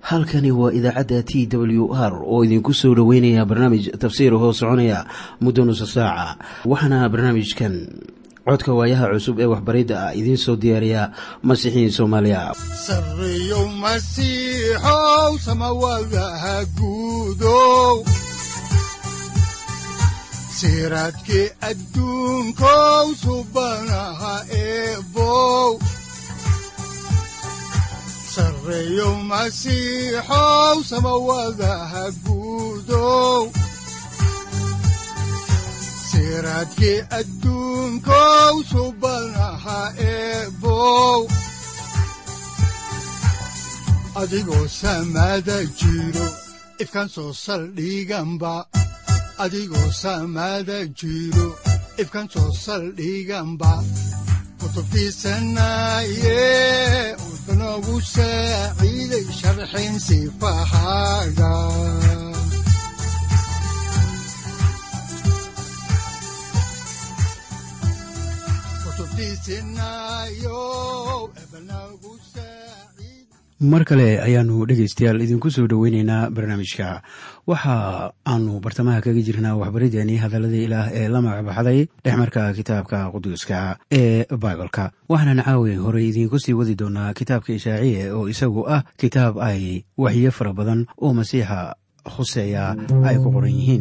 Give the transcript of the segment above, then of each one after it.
halkani waa idaacadda t w r oo idinku soo dhoweynaya barnaamij tafsiir hoo soconaya muddo nusa saaca waxaana barnaamijkan codka waayaha cusub ee waxbaridda ah idiin soo diyaariya masiixiin soomaaliya sareyow masiixow samawadaha guudow siraadkii adduunkow subanaha eebow sareyow masiixow samawadaha guudow siraadkii adduunkow subanaha eebow adigoo samaada jiro ifkaan soo saldhiganba adigoo samaada jiro ifkaan soo saldhiganba kutubtiisanaye udanogu saaciiday sharxin sifahaaga mar kale ayaanu dhegaystayaal idinku soo dhoweyneynaa barnaamijka waxa aanu bartamaha kaga jirnaa waxbarideenii hadalladii ilaah ee la magacbaxday dhexmarka kitaabka quduuska ee baibalka waxaanan caawi horey idiinku sii wadi doonaa kitaabka ishaaciye oo isagu ah kitaab ay waxyo fara badan oo masiixa khuseeya ay ku qoran yihiin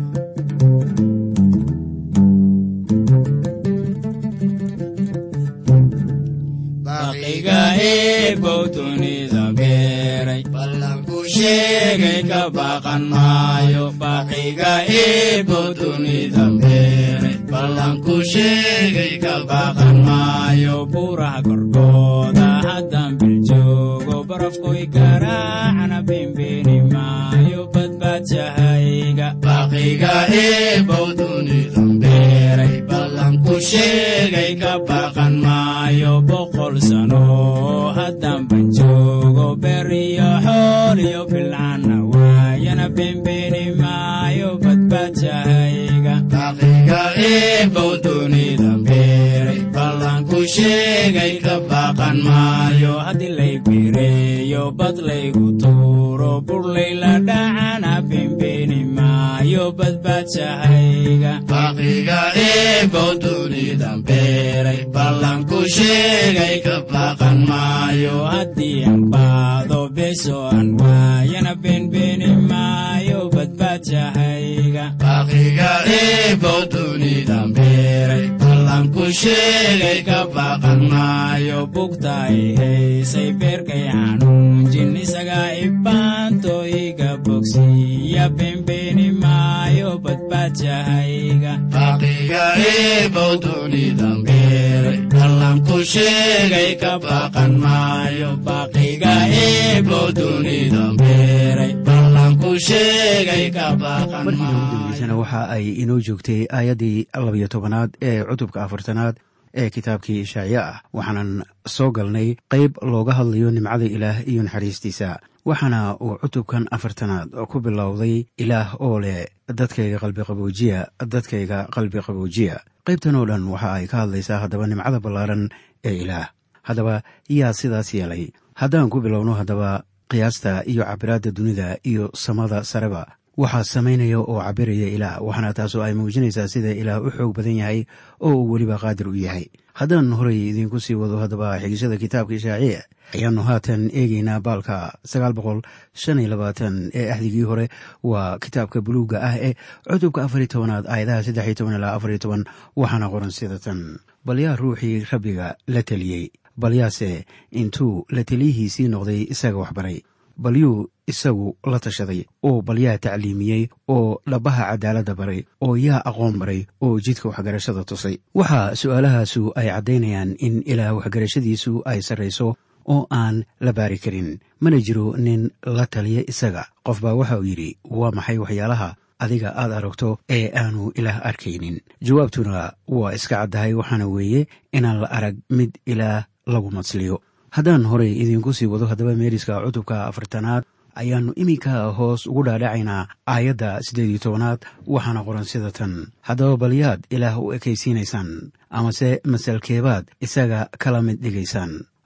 ballanku sheegay ka baqan maayo baqiga eebow dunida beeray ballanku sheegay ka baqan maayo buuraha korkooda haddaan biljoogo barafkoy garaacna bimbeeni maayo badbaadshahayga baqiga eebow dunida beeray ballanku sheegay ka baqan maayo boqol sano haddaan banjoogo beriyo xool iyo bilcana waayana bembeeni maayo badbaadshahayga baqiga eebow dunida beeray ballanku sheegay ka baqan maayo haddii lay bireeyo bad laygu tuuro burlayla dhacana bembeeni maayo badbaadshahayga baqiga eebow dunida beeray ballanku sheegay ka baqan maayo haddii aan baado beso aan waayana beenbeeni maayo badbaadshahayga baqiga eebow dunida beeray ballanku sheegay ka baqan maayo bugta ay haysay beerkay xanuunjin isagaa ibaanto iga bogsiya beenbeeni maayo badbaadshahayga baqiga eebow dunida beeray ballanku sheegay ka baqan maayo baqiga eebow dunida beeray ballanku sheegay ka baqan markii ugu dambeysana waxa ay inoo joogtay aayaddii labiyo tobanaad ee cutubka afartanaad ee kitaabkii ishaaciye ah waxaanan soo galnay qayb looga hadlayo nimcada ilaah iyo naxariistiisa waxaana uu cutubkan afartanaad ku bilowday ilaah oo leh dadkayga qalbiqaboojiya dadkayga qalbi qaboojiya qaybtan oo dhan waxa ay ka hadlaysaa haddaba nimcada ballaaran ee ilaah haddaba yaa sidaas yeelay haddaan ku bilowno haddaba qiyaasta iyo cabiraadda dunida iyo samada sareba waxaa samaynaya oo cabiraya ilaah waxaana taasoo ay muujinaysaa sida ilaah u xoog badan yahay oo uu weliba qaadir u yahay haddaan horey idiinku sii wado haddaba xigishada kitaabka ishaaciye ayaannu haatan eegeynaa baalka sagaal boqol shan iyo labaatan ee axdigii hore waa kitaabka buluugga ah ee cutubka afar iyo tobanaad aayadaha saddex iyo toban ilaa afar iyo toban waxaana qoran sida tan bal yaa ruuxii rabbiga la teliyey bal yaase intuu la teliyihiisii noqday isaga waxbaray bal yuu isagu la tashaday oo bal yaa tacliimiyey oo dhabbaha cadaaladda baray oo yaa aqoon baray oo jidka waxgarashada tusay waxaa su'aalahaasu ay caddaynayaan in ilaah waxgarashadiisu ay sarrayso oo aan la baari karin mana jiro nin la taliya isaga qof baa waxa uu yidhi waa maxay waxyaalaha adiga aad aragto ee aanu ilaah arkaynin jawaabtuna waa iska caddahay waxaana weeye inaan la arag mid ilaah lagu madsliyo haddaan horey idiinku sii wado haddaba meeriska cutubka afartanaad ayaannu iminka hoos ugu dhaadhacaynaa aayadda siddeed iyo tobanaad waxaana qoran sida tan haddaba balyaad ilaah u ekaysiinaysaan amase masalkeebaad isaga kala mid dhigaysaan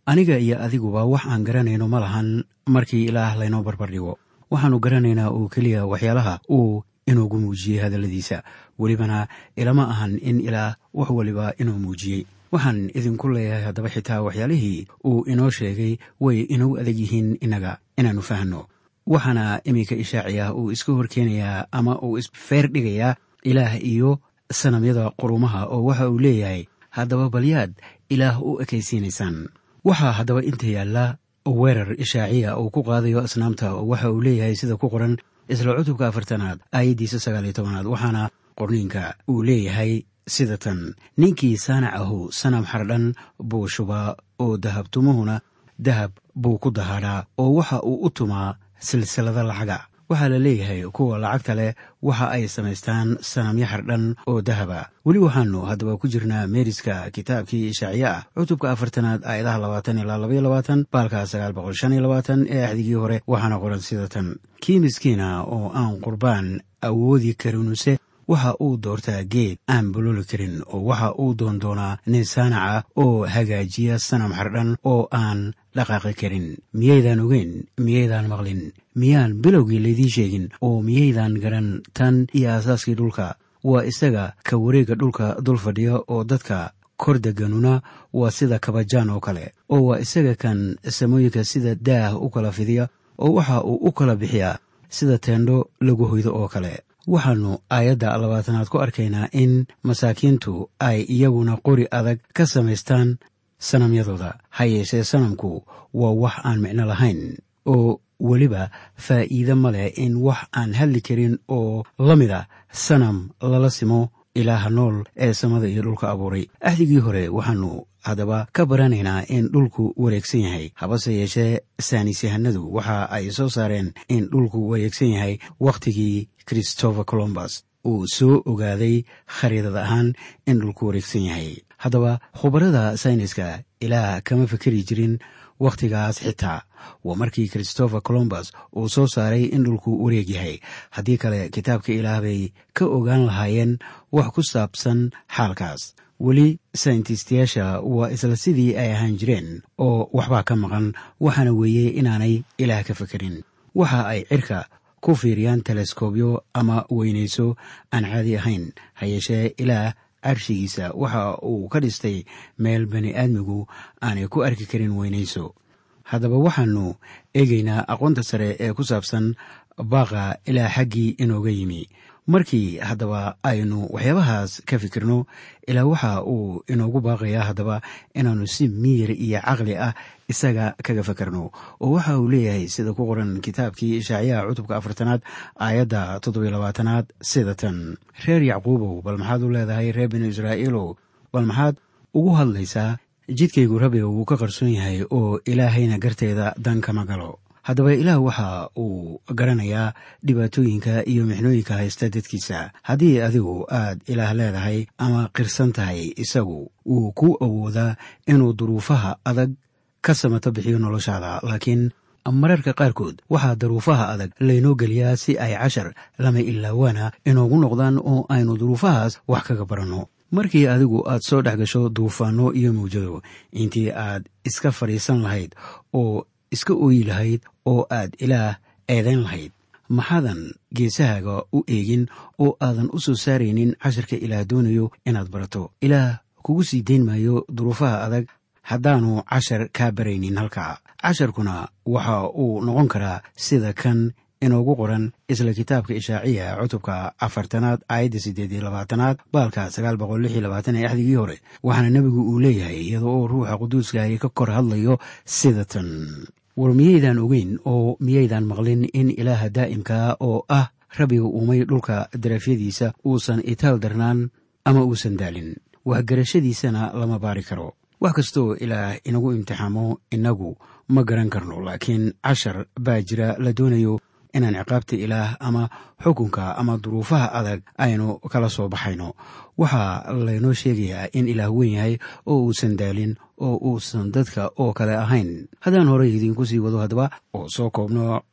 aniga iyo adiguba wax aan garanayno ma lahan markii ilaah laynoo barbardhigo waxaannu garanaynaa oo keliya waxyaalaha uu inuugu muujiyey hadalladiisa welibana ilama ahan in ilaah wax waliba inuu muujiyey waxaan idinku leeyahay haddaba xitaa waxyaalihii uu inoo sheegay way inagu adag yihiin innaga inaannu fahanno waxaana iminka ishaaciya uu iska horkeenayaa ama uu isfeer dhigayaa ilaah iyo sanamyada qurumaha oo waxa uu leeyahay haddaba balyaad ilaah u ekaysiinaysaan waxaa haddaba inta yaalla weerar ishaaciya uu ku qaadayo asnaamta oo waxa uu leeyahay sida ku qoran isla cutubka afartanaad aayaddiisa sagaaliyo tobanaad waxaana qorniinka uu leeyahay sida tan ninkii saanac ahu sanam xardhan buu shubaa oo dahabtumuhuna dahab buu ku dahaadhaa oo waxa uu u tumaa silsilada lacaga waxaa la leeyahay kuwa lacagta leh waxa ay samaystaan sanamyo xardhan oo dahaba weli waxaanu haddaba ku jirnaa meeriska kitaabkii ishaaciye ah cutubka afartanaad aayadaha labaatan ilaa labaiyo labaatan baalka sagaal boqol shan iyo labaatan ee axdigii hore waxaana qoran sida tan kii miskiina oo aan qurbaan awoodi karinuse waxa uu doortaa geed aan bololi karin oo waxa uu doondoonaa nin saanaca oo hagaajiya sanam xardhan oo aan dhaqaaqi karin miyaydaan ogeyn miyaydaan maqlin miyaan bilowgii laydiin sheegin oo miyaydaan garan tan iyo aasaaskii dhulka waa isaga ka wareegga dhulka dul fadhiya oo dadka kor deganuna waa sida kabajaan oo kale oo waa isaga kan samooyinka sida daah u kala fidiya oo waxa uu u kala bixiyaa sida teendho lagu hoydo oo kale waxaannu aayadda labaatanaad ku arkaynaa in masaakiintu ay iyaguna qori adag ka samaystaan sanamyadooda ha yeeshee sanamku waa wax aan micno lahayn oo weliba faa'iide ma leh in wax aan hadli karin oo la mid a sanam lala simo ilaaha nool ee samada iyo dhulka abuuray axdigii hore waxaannu haddaba ka baranaynaa in dhulku wareegsan yahay habase yeeshee saanisyahanadu waxa ay soo saareen in dhulku wareegsan yahay wakhtigii christopher colombus uu soo ogaaday khariidad ahaan in dhulku wareegsan yahay haddaba khubarada sayniska ilaah kama fikeri jirin wakhtigaas xitaa waa markii christopher colombus uu soo saaray in dhulku wareeg yahay haddii kale kitaabka ilaah bay ka ogaan lahaayeen wax ku saabsan xaalkaas weli sayntistyaasha waa isla sidii ay ahaan jireen oo waxbaa ka maqan waxaana weeye inaanay ilaah ka fekerin waxa ay cirka ku fiiriyaan teleskobyo ama weynayso aan caadi ahayn ha yeeshee ilaah carshigiisa waxa uu ka dhistay meel bani aadmigu aanay ku arki karin weynayso haddaba waxaannu eegaynaa aqoonta sare ee ku saabsan baaqa ilaa xaggii inooga yimi markii haddaba aynu waxyaabahaas ka fikirno ilaa waxa uu inoogu baaqayaa haddaba inaannu si miyir iyo caqli ah isaga kaga fakarno oo waxa uu leeyahay sida ku qoran kitaabkii ishaaciyaha cutubka afartanaad aayadda toddobiyo labaatanaad sida tan reer yacquubow bal maxaad u leedahay reer binu israa'iilow bal maxaad ugu hadlaysaa jidkaygu rabbiga wuu ka qarsoon yahay oo ilaahayna garteeda dan kama galo haddaba ilaah waxa uu garanayaa dhibaatooyinka iyo mixnooyinka haysta dadkiisa haddii adigu aad ilaah leedahay ama qirsan tahay isagu wuu ku awoodaa inuu duruufaha adag ka samato bixiyo noloshaada laakiin mararka qaarkood waxaa daruufaha adag laynoo geliyaa si ay cashar lama ilaawaana inoogu noqdaan oo aynu duruufahaas wax kaga baranno markii adigu aad soo dhex gasho duufaanno iyo mawjado intii aad iska fadhiisan lahayd oo iska ooyi lahayd oo aad ilaah eedayn lahayd maxaadan geesahaaga u eegin oo aadan u soo saaraynin cashirka ilaah doonayo inaad barato ilaah kugu sii dayn maayo duruufaha adag haddaanu cashar kaa baraynin halkaa casharkuna waxa uu noqon karaa sida kan inoogu qoran isla kitaabka ishaaciya cutubka afartanaad aayadda siddeed iyo labaatanaad baalka sagaal boqol lix iyo labaatan ee axdigii hore waxaana nebigu uu leeyahay iyada oo ruuxa quduuskaahi ka kor hadlayo sida tan war miyaydaan ogeyn oo miyaydaan maqlin in ilaaha daa'imkaa oo ah rabbiga uumay dhulka darafyadiisa uusan itaal darnaan ama uusan daalin waxgarashadiisana lama baari karo wax kastooo ilaah inagu imtixaamo innagu ma garan karno laakiin cashar baa jira la doonayo inaan ciqaabta ilaah ama xukunka ama duruufaha adag aynu kala soo baxayno waxaa laynoo sheegayaa in ilaah weyn yahay oo uusan daalin oo uusan dadka oo kale ahayn haddaan horey idiinku sii wado haddaba oo soo koobno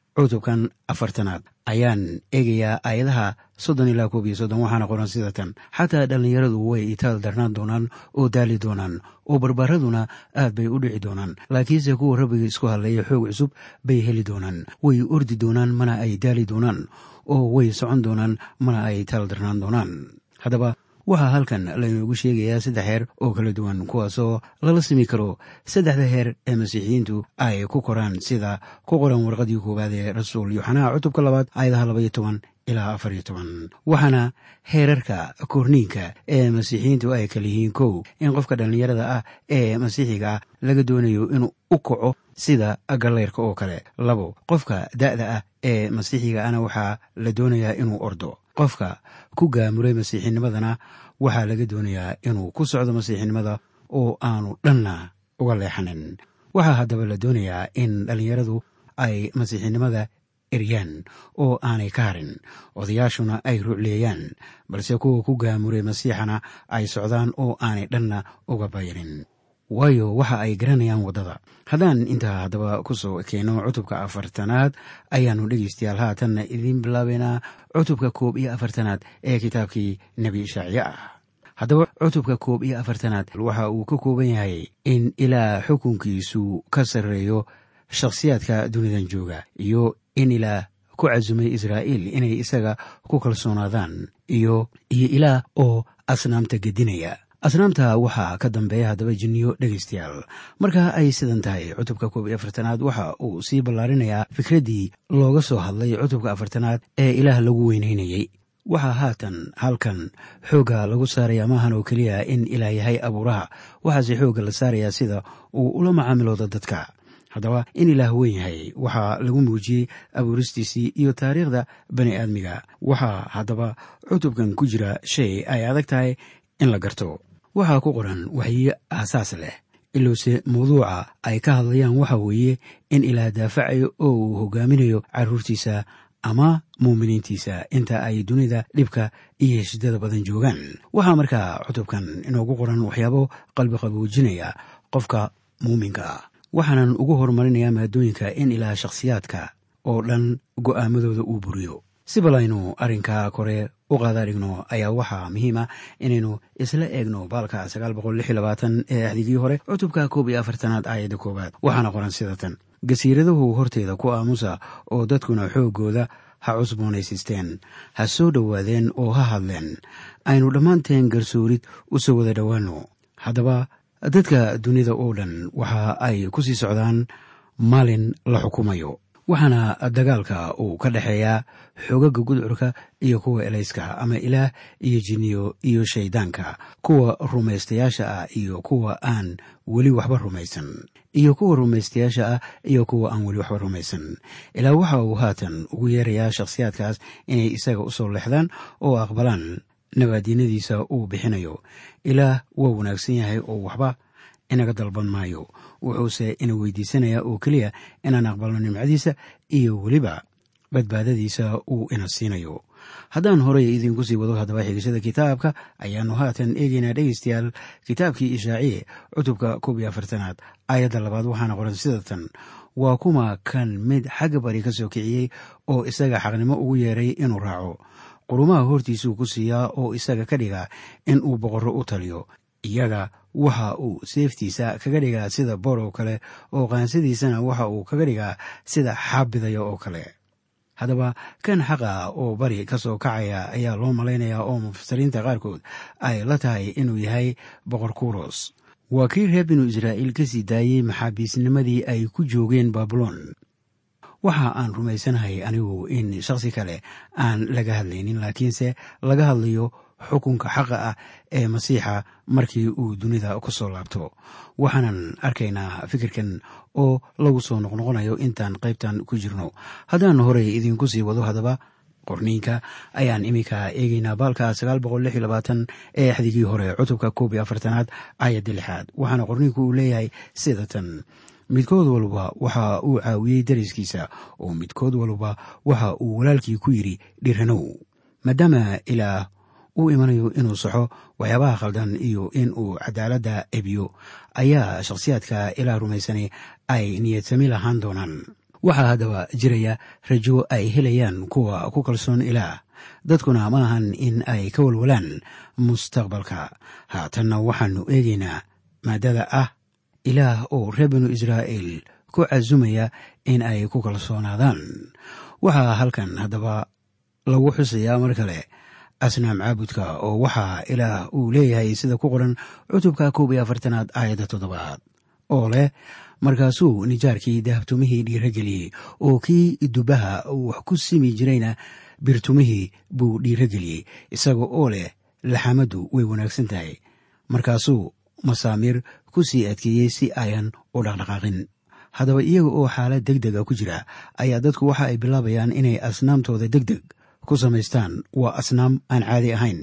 cutubkan afartanaad ayaan eegayaa aayadaha soddon ilaa koob iyo soddon waxaana qoran sida tan xataa dhallinyaradu way itaal darnaan doonaan oo daali doonaan oo barbaaraduna aad bay u dhici doonaan laakiinse kuwa rabbiga isku hadlaya xoog cusub bay heli doonaan way ordi doonaan mana ay daali doonaan oo way socon doonaan mana ay itaal darnaan doonaan haddaba waxaa halkan laynoogu sheegayaa saddex heer oo kala duwan kuwaasoo lala simi karo saddexda heer ee masiixiyiintu ay ku koraan sida ku qoran warqadii koowaad ee rasuul yoxanaha cutubka labaad aayadaha labaiyo toban ilaa afariyo toban waxaana heerarka korniinka ee masiixiyiintu ay kala yihiin kow in qofka dhallinyarada ah ee masiixiga ah laga doonayo inuu u kaco sida galleyrka oo kale labo qofka da'da ah ee masiixiga ana waxaa la doonayaa inuu ordo qofka ku gaamuray masiixinimadana waxaa laga doonayaa inuu ku socdo masiixinimada oo aanu dhanna uga leexanin waxaa haddaba la doonayaa in dhallinyaradu ay masiixinimada eryaan oo aanay ka harin odayaashuna ay rucleeyaan balse kuwa ku gaamuray masiixana ay socdaan oo aanay dhanna uga bayanin waayo waxa ay garanayaan waddada haddaan intaa haddaba ku soo keeno cutubka afartanaad ayaannu dhegeystayaal haatanna idiin bilaabeynaa cutubka koob iyo afartanaad ee kitaabkii nebi ishaaciye ah haddaba cutubka koob iyo afartanaad waxa uu ka kooban yahay in ilaa xukunkiisu ka sarreeyo shakhsiyaadka dunidan jooga iyo in ilaa ku casumay israa'iil inay isaga ku kalsoonaadaan iyo iyo ilaah oo asnaamta gedinaya asnaamta waxaa ka dambeeya haddaba jinniyo dhegaystayaal marka ay sidan tahay cutubka koob iyo afartanaad waxa uu sii ballaarinayaa fikraddii looga soo hadlay cutubka afartanaad ee ilaah lagu weynaynayey waxaa haatan halkan xoogga lagu saaraya maahan oo keliya in ilaah yahay abuuraha waxaase xoogga la saarayaa sida uu ula macaamilooda dadka haddaba in ilaah weyn yahay waxaa lagu muujiyey abuuristiisii iyo taariikhda bani aadmiga waxaa haddaba cutubkan ku jira shay ay adag tahay in la garto waxaa ku qoran waxyiyo aasaas leh ilowse mawduuca ay ka hadlayaan waxa weeye in ilaah daafacayo oo uu hogaaminayo carruurtiisa ama muuminiintiisa inta ay dunida dhibka iyo heshidada badan joogaan waxaa markaa cutubkan inoogu qoran waxyaabo qalbi qaboojinaya qofka muuminka ah waxaanan ugu horumarinayaa maadooyinka in ilaah shakhsiyaadka oo dhan go'aamadooda uu buriyo si bal aynu arrinka kore u qaada dhigno ayaa waxaa muhiim ah inaynu isla eegno baalka ee axdigii hore cutubka koob iyo afartanaad aayadda koowaad waxaana qoran sida tan gasiiradahu horteeda ku aamusa oo dadkuna xooggooda ha cusboonaysiisteen ha soo dhowaadeen oo ha hadleen aynu dhammaanteen garsoorid u soo wada dhowaanno haddaba dadka dunida oo dhan waxa ay ku sii socdaan maalin la xukumayo waxaana dagaalka uu ka dhexeeyaa xoogagga gudcurka iyo kuwa elayska ama ilaah iyo jinniyo iyo shayddaanka kuwa rumaystayaasha ah iyo kuwa aan weli waxba rumaysan iyo kuwa rumaystayaasha ah iyo kuwa aan weli waxba rumaysan ilaa waxa uu haatan ugu yeerayaa shakhsiyaadkaas inay isaga u soo leexdaan oo aqbalaan nabaadiinadiisa uu bixinayo ilaah waa wanaagsan yahay oo waxba inaga dalban maayo wuxuuse ina weydiisanayaa oo keliya inaan aqbalno nimcadiisa iyo weliba badbaadadiisa uu ina siinayo haddaan horey idinku sii wado haddaba xigashada kitaabka ayaannu haatan eegaynaa dhegeystayaal kitaabkii ishaaciye cutubka koob iyo afartanaad aayadda labaad waxaana qoran sida tan waa kuma kan mid xagga bari ka soo kiciyey oo isaga xaqnimo ugu yeeray inuu raaco qurumaha hortiisuu ku siiyaa oo isaga ka dhiga in uu boqorro u taliyo iyaga waxa uu seeftiisa kaga dhigaa sida boor oo kale oo qaansadiisana waxa uu kaga dhigaa sida xaabidaya oo kale haddaba kan xaqa oo bari ka soo kacaya ayaa loo malaynayaa oo mufasiriinta qaarkood ay la tahay inuu yahay boqor kuros waa kii reer binu israa'iil ka sii daayey maxaabiisnimadii ay ku joogeen baabuloon waxa aan rumaysanahay anigu in shakhsi kale aan laga hadlaynin laakiinse laga hadlayo xukunka xaqa ah ee masiixa markii uu dunida ku soo laabto waxaanan arkaynaa fikirkan oo lagu soo noqnoqonayo intaan qaybtan ku jirno haddaan horey idinku sii wado haddaba qorniinka ayaan iminka eegeynaa baalka ee axdigii hore cutubka koob iyo afartanaad aayadda lixaad waxaana qorniinku uu leeyahay sida tan midkood walba waxa uu caawiyey dariskiisa oo midkood walba waxa uu walaalkii ku yidhi dhiranow maadaama ilaah uu imanayo inuu saxo waxyaabaha khaldan iyo in uu cadaaladda ebiyo ayaa shakhsiyaadka ilaah rumaysanay ay niyadsami lahaan doonaan waxaa haddaba jiraya rajo ay helayaan kuwa ku kalsoon ilaah dadkuna ma ahan in ay ka walwalaan mustaqbalka haatanna waxaannu eegaynaa maadada ah ilaah oo reer binu israa'iil ku casumaya in ay ku kalsoonaadaan waxaa halkan haddaba lagu xusayaa mar kale asnaam caabudka oo waxaa ilaah uu leeyahay sida ku qoran cutubka koob iyo afartanaad aayadda toddobaad oo leh markaasuu nijaarkii dahabtumihii dhiirageliyey oo kii dubaha wax ku simi jirayna birtumihii buu dhiirageliyey isaga oo leh laxamaddu way wanaagsan tahay markaasuu masaamiir ku sii adkeeyey si ayan u dhaqdhaqaaqin haddaba iyaga oo xaalad deg dega ku jira ayaa dadku waxa ay bilaabayaan inay asnaamtooda deg deg ku samaystaan waa asnaam aan caadi ahayn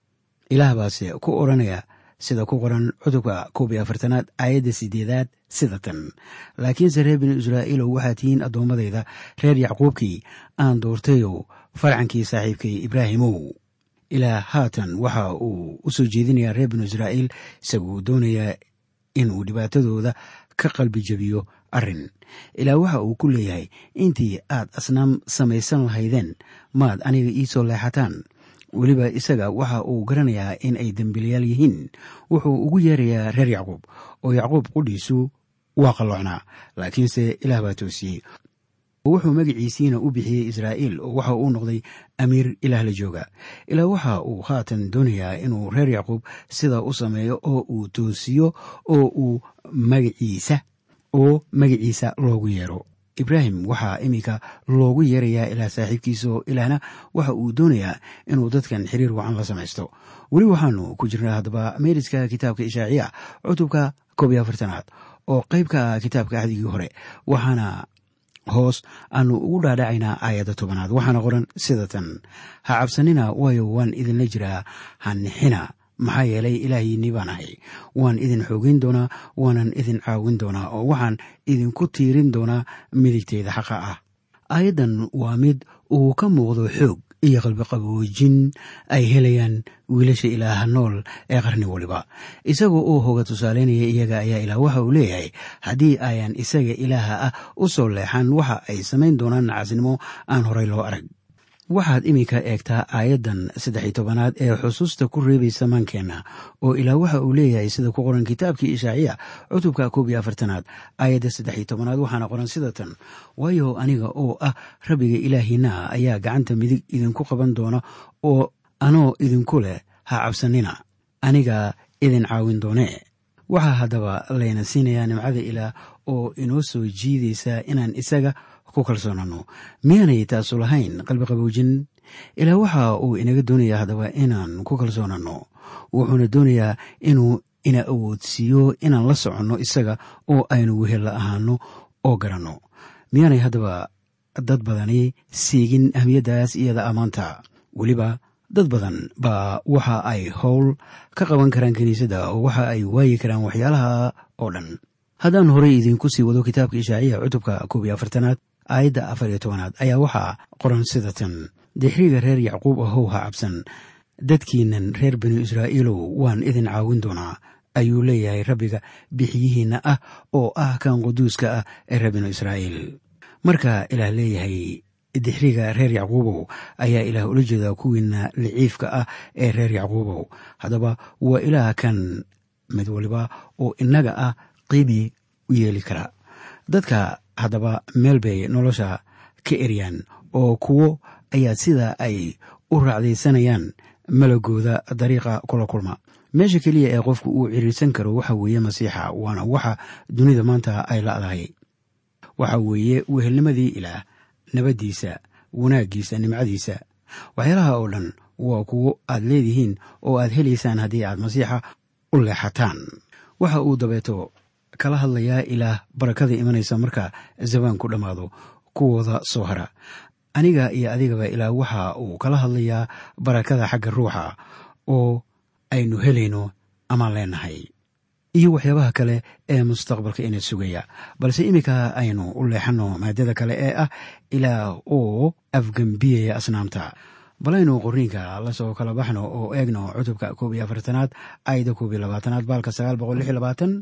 ilaah baase ku odhanaya sida ku qoran cutubka koob iyo afartanaad aayadda sideedaad sida tan laakiinse reer binu israa'iilow waxaa tihiin addoommadayda reer yacquubkii aan doortayow farcankii saaxiibkay ibraahimow ilaah haatan waxa uu u soo jeedinayaa reer binu israa'iil isaguu doonayaa inuu dhibaatadooda ka qalbi jebiyo arrin ilaa waxa uu ku leeyahay intii aad asnaam samaysan lahaydeen maad aniga ii soo leexataan weliba isaga waxa uu garanayaa in ay dembiilayaal yihiin wuxuu ugu yeerayaa reer yacquub oo yacquub qudhiisu waa qalloocnaa laakiinse ilaah baa toosiyey wuxuu magaciisiina u bixiyey israa'iil oo waxa uu noqday amiir ilaah la jooga ilaa waxa uu haatan doonayaa inuu reer yacquub sidaa u sameeyo oo uu toosiyo oo uu magaciisa oo magaciisa loogu yeero ibraahim waxaa iminka loogu yeerayaa ilaa saaxiibkiisa oo ilaahna waxa uu doonayaa inuu dadkan xiriir wacan la samaysto weli waxaanu ku jirnaa haddaba meeriska kitaabka ishaaciya cutubka koob iyo afartanaad oo qayb ka ah kitaabka axdigii hore waxaana hoos aanu ugu dhaadhacaynaa aayadda tobanaad waxaana qoran sida tan ha cabsanina waayo waan idinla jiraa ha nixina maxaa yeelay ilaahiinii baan ahay waan idin xoogeyn doonaa waanan idin caawin doonaa oo waxaan idinku tiirin doonaa midigteyda xaqa ah aayaddan waa mid uu ka muuqdo xoog iyo qalbiqaboojin ay helayaan wiilasha ilaaha nool ee qarni waliba isagoo uu hoga tusaaleynaya iyaga ayaa ilaah waxa uu leeyahay haddii ayan isaga ilaaha ah u soo leexan waxa ay samayn doonaan nacasnimo aan horay loo arag waxaad iminka eegtaa aayaddan saddex-iyo tobanaad ee xusuusta ku reebaysa maankeenna oo ilaah waxa uu leeyahay sida ku qoran kitaabkii ishaaciya cutubka koob iyo afartanaad aayadda saddex-iyo tobanaad waxaana qoran sida tan waayo aniga oo ah rabbiga ilaahiina ayaa gacanta midig idinku qaban doona oo anoo idinku leh ha cabsanina aniga idin caawin doonee waxaa haddaba layna siinayaa nimcada ilaah oo inoo soo jiidaysa inaan isaga ku kalsoonano miyaanay taasu lahayn qalbi qaboojin ilaa waxa uu inaga doonayaa haddaba inaan ku kalsoonano wuxuuna doonayaa inuu ina awoodsiiyo inaan la soconno isaga oo aynu wehella ahaano oo garanno miyaanay haddaba dad badani siigin ahmiyaddaas iyada ammaanta weliba dad badan baa waxa ay howl ka qaban karaan kiniisadda oo waxa ay waayi karaan waxyaalaha oo dhan haddaan horey idinku sii wado kitaabka ishaaciya cutubka koob iyo afartanaad aayadda afar iyo tobanaad ayaa waxaa qoran sida tan dixriga reer yacquub ahow ha cabsan dadkiinan reer binu israa'iilow waan idin caawin doonaa ayuu leeyahay rabbiga bixiyihiinna ah oo ah kan quduuska ah ee reer binu israa'iil marka ilaah leeyahay dixriga reer yacquubow ayaa ilaah ula jeedaa kuwiina liciifka ah ee reer yacquubow haddaba waa ilaah kan mid waliba oo innaga ah qiimi u yeeli kara dadka haddaba meel bay nolosha ka eryaan oo kuwo ayaa sida ay u raacdaysanayaan malagooda dariiqa kula kulma meesha keliya ee qofku uu ciriirsan karo waxa weeye masiixa waana waxa dunida maanta ay la'dahay waxa weeye wehelnimadii ilaah nabaddiisa wanaaggiisa nimcadiisa waxyaalaha oo dhan waa kuwo aad leedihiin oo aad helaysaan haddii aad masiixa u leexataan waxa uu dabeeto kala hadlayaa ilaah barakada imanaysa marka zabaanku dhammaado kuwooda soo hara aniga iyo adigaba ilaah waxa uu kala hadlayaa barakada xagga ruuxa oo aynu helayno amaan leenahay iyo waxyaabaha kale ee mustaqbalka ina sugaya balse iminka aynu u leexanno maadada kale ee ah ilaah oo afgembiyaya asnaamta balaynu qoriinka lasoo kala baxno oo eegno cutubka koob iyo afartanaad aayadda koob iyo labaatanaad baalka sagaal boqol lix iyo labaatan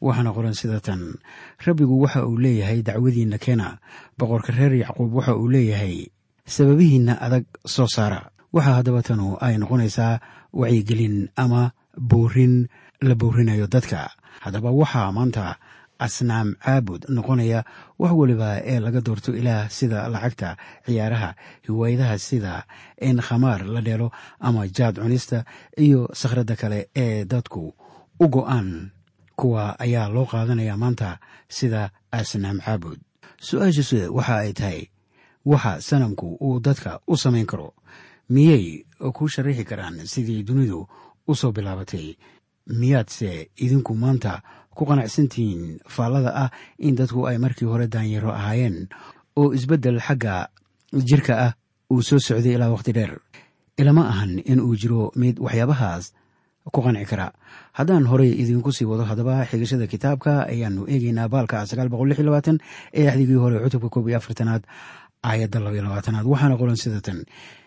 waxaana qoran sida tan rabbigu waxa uu leeyahay dacwadiinna keena boqorka reer yacquub waxa uu leeyahay sababihiinna adag soo saara waxaa haddaba tanu ay noqonaysaa wacyigelin ama boorin la boorinayo dadka haddaba waxaa maanta asnaam caabud noqonaya wax weliba ee laga doorto ilaah sida lacagta ciyaaraha hiwaayadaha sida in khamaar la dheelo ama jaad cunista iyo sakhradda kale ee dadku u go'aan kuwa ayaa loo qaadanaya maanta sida asnaam caabud su-aashase waxa ay tahay waxa sanamku uu dadka u samayn karo miyay ku sharaxi karaan sidii dunidu u soo bilaabatay miyaadse idinku maanta ku qanacsantihiin faallada ah in dadku ay markii hore daanyaro ahaayeen oo isbeddel xagga jirka ah uu soo socday ilaa wakhti dheer ilama ahan in uu jiro mid waxyaabahaas ku qanci kara haddaan horey idinku sii wado haddaba xigashada kitaabka ayaanu eegeynaa baalka ee axdigii hore cutubka koob iyo afartanaad aayadda labaiyo labaatanaad waxaana qoran sida tan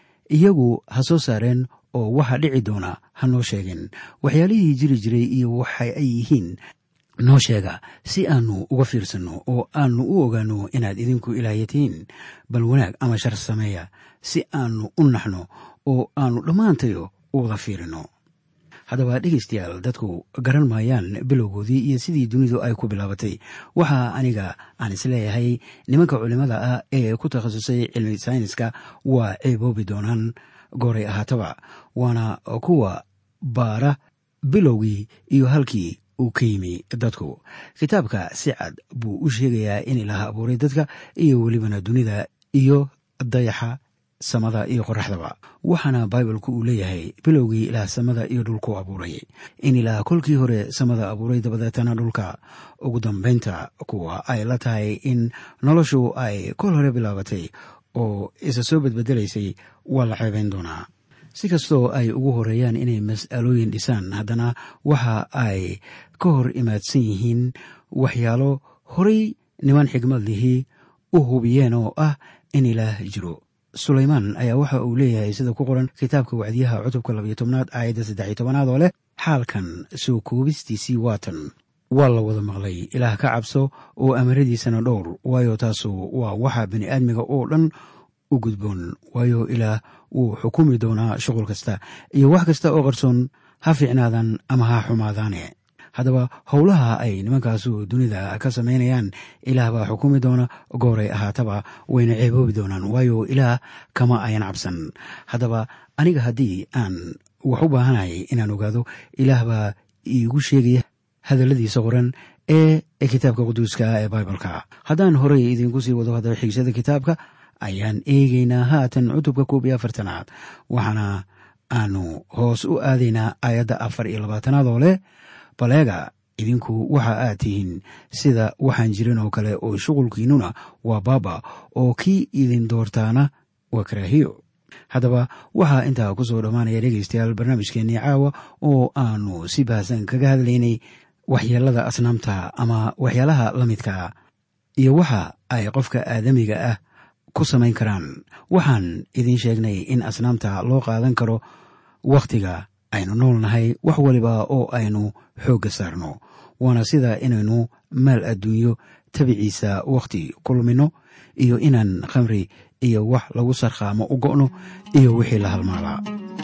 iyagu ha soo saareen oo waxa dhici doona ha noo sheegeen waxyaalihii jiri jiray iyo waxa ay yihiin noo sheega si aanu uga fiirsanno oo aanu u ogaano inaad idinku ilaahyatiin bal wanaag ama shar sameeya si aanu u naxno oo aanu dhammaantayo u wada fiirino haddaba dhegaystayaal dadku garan maayaan bilowgoodii iyo sidii dunidu ay ku bilaabatay waxaa aniga aan isleeyahay nimanka culimmada ah ee ku takhasusay cilmi sayniska waa ceeboobi doonaan gooray ahaataba waana kuwa baara bilowgii iyo halkii uu ka yimi dadku kitaabka si cad buu u sheegayaa in ilaah abuuray dadka iyo welibana dunida iyo dayaxa samada iyo qoraxdaba waxaana baibalku uu leeyahay bilowgii ilaah samada iyo dhulku abuuray in ilaah kolkii hore samada abuuray dabadeetana dhulka ugu dambaynta kuwa ay la tahay in noloshu ay kol hore bilaabatay oo isa soo bedbedelaysay waa la ceebayn doonaa si kastoo ay ugu horeeyaan inay mas'alooyin dhisaan haddana waxa ay ka hor imaadsan yihiin waxyaalo horay niman xigmad lihii u hubiyeen oo ah in ilaah jiro sulaymaan ayaa waxa uu leeyahay sida ku qoran kitaabka wacdiyaha cutubka labayo tobnaad aayadda saddex iyo tobanaad oo leh xaalkan soo koobistiisii waatan waa la wada maqlay ilaah ka cabso oo amaradiisana dhowr waayo taasu waa waxa bini aadmiga oo dhan u gudboon waayo ilaah wuu xukumi doonaa shuqul kasta iyo wax kasta oo qarsoon ha fiicnaadan ama ha xumaadaane haddaba howlaha ay nimankaasu dunida ka samaynayaan ilaah baa xukumi doona gooray ahaataba wayna ceeboobi doonaan waayo ilaah kama ayan cabsan haddaba aniga haddii aan wax u baahanahay inaan ogaado ilaah baa iigu sheegaya hadalladiisa qoran ee kitaabka quduuska ee baibalka haddaan horey idinku sii wado haddaba xigsada kitaabka ayaan eegeynaa haatan cutubka koob iyo afartanaad waxaana aanu hoos u aadaynaa aayadda afar iyo labaatanaad oo leh baleega idinku waxa aad tihiin sida waxaan jirin oo kale oo shuqulkiinnuna waa baaba oo kii idin doortaana waa karaahiyo haddaba waxaa intaa ku soo dhammaanaya dhegaystayaal barnaamijkeennii caawa oo aanu si baahsan kaga hadlaynay waxyeelada asnaamta ama waxyaalaha la midkaa iyo waxa ay qofka aadamiga ah ku samayn karaan waxaan idiin sheegnay in asnaamta loo qaadan karo wakhtiga aynu nool nahay wax waliba oo aynu xoogga saarno waana sida inaynu maal adduunyo tabiciisa wakhti ku lumino iyo inaan khamri iyo wax lagu sarkhaamo u go'no iyo wixii la halmaalaa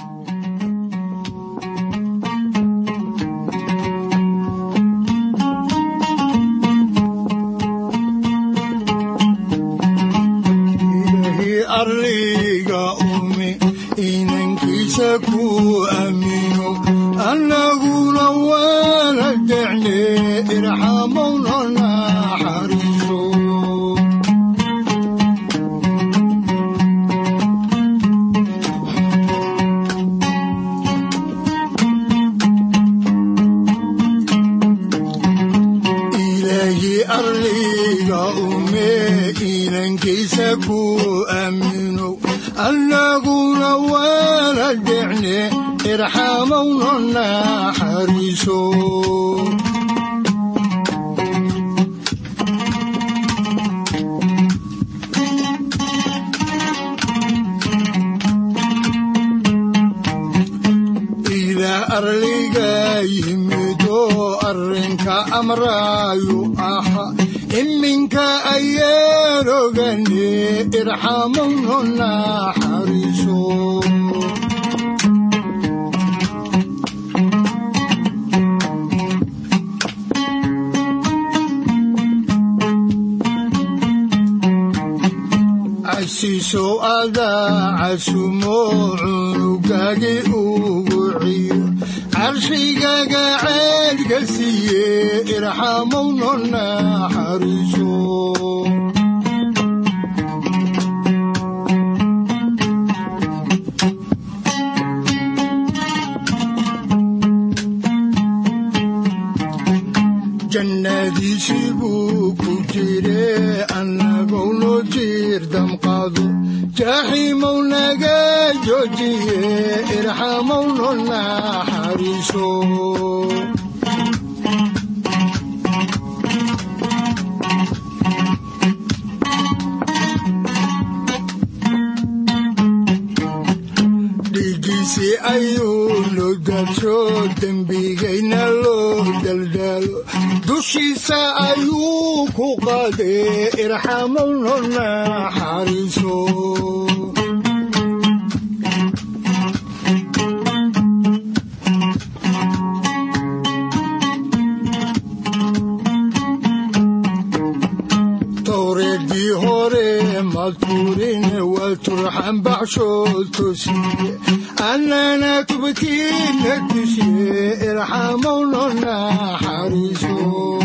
arliga ume inankiisa ku aamino annaguna waana decne irxamowna naxariiso ilaahi arliga ume inankiisa ku aamino annaguna waana decne irxamowna naxariiso ilaah arliga yimid oo arrinka amraayu aha iminka ayaan ogane irxamunu naxariiso casiiso adaa casumo cunugagi ugu ciyo carshigaga ceedka siiye irxamowno naxariiso jannadiisii buu ku jire annagou noo jiir damqaado jaaxiimow naga joojiye irxamowno naxariiso dhiiggiisii ayuu noo daadsho dembigayna loo daldaalo dushiisa ayuu ku qaadee irxamowno naxariiso towreedii hore maltuurin waa turxan baxshood tosiye annana tubkiina tushiye irxamowno naxariiso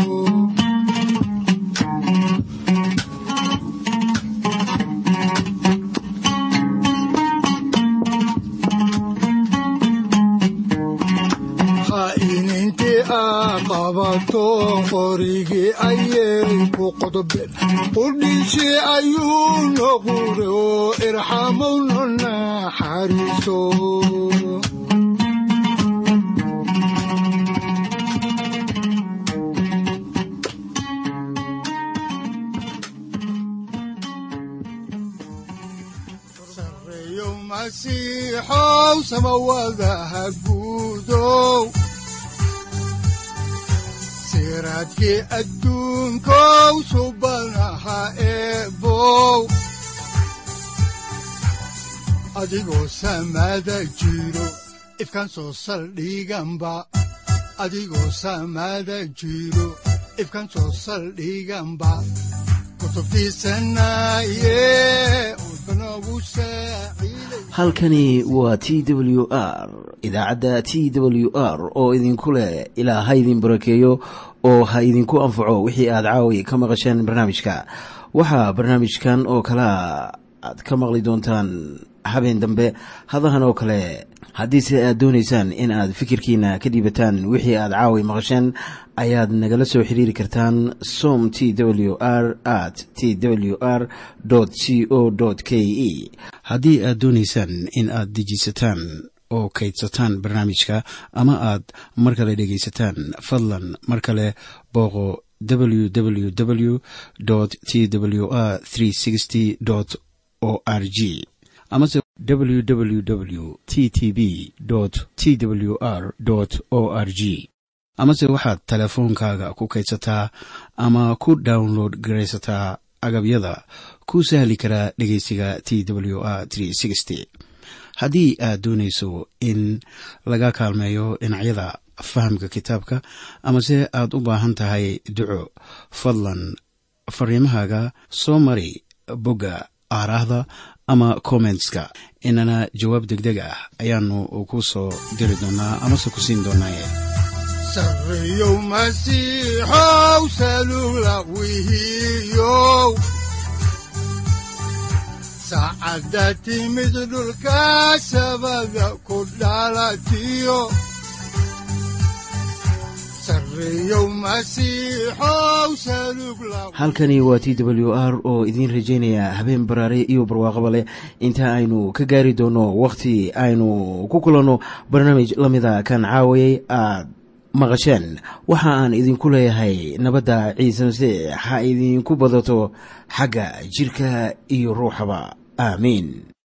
khaa'inintii aa qabato qorigii ayay ku qodobeen qudhiisii ayuu noqure oo irxamowno naxariiso sareeyo masiixow samawadaha guudow siraadkii adduunkow subanaha eebow adigoo samada jiro ifkan soo saldhiganba adigoo samada jiro ifkan soo saldhiganba kutubtiisanaye udbanogu saaciiday halkani waa t w r idaacadda t w r oo idinku leh ilaa ha idin barakeeyo oo ha idinku anfaco wixii aad caawi ka maqasheen barnaamijka waxaa barnaamijkan oo kalea aad ka maqli doontaan habeen dambe hadahan oo kale haddiise aad doonaysaan in aad fikirkiina ka dhiibataan wixii aad caawi maqasheen ayaad nagala soo xiriiri kartaan som t w r at t w r c o k e haddii aad doonaysaan in aad dejiisataan oo kaydsataan barnaamijka ama aad mar kale dhegaysataan fadlan mar kale booqo www t w r o r g amase www t t b t w r o r g amase waxaad teleefoonkaaga ku kaydsataa ama ku download garaysataa agabyada ku sahli karaa dhegeysiga t w r haddii aad doonayso in laga kaalmeeyo dhinacyada fahamka kitaabka amase aad u baahan tahay duco fadlan fariimahaaga soo mari bogga aaraahda ama kommentska inana jawaab degdeg ah ayaanu ku soo diri doonaa amase ku siin doonaaye sareeyow masiixow salugla wihiyow saacadda timid dhulka sabada ku dhalatiyo sareeyow masiixow salugla halkani waa t w r oo idiin rajaynaya habeen baraare iyo barwaaqaba leh inta aynu ka gaari doono wakhti aynu ku kulanno barnaamij la mida kan caawayay aad maqasheen waxa aan idinku leeyahay nabadda ciise masiix ha idinku badato xagga jidhka iyo ruuxaba aamiin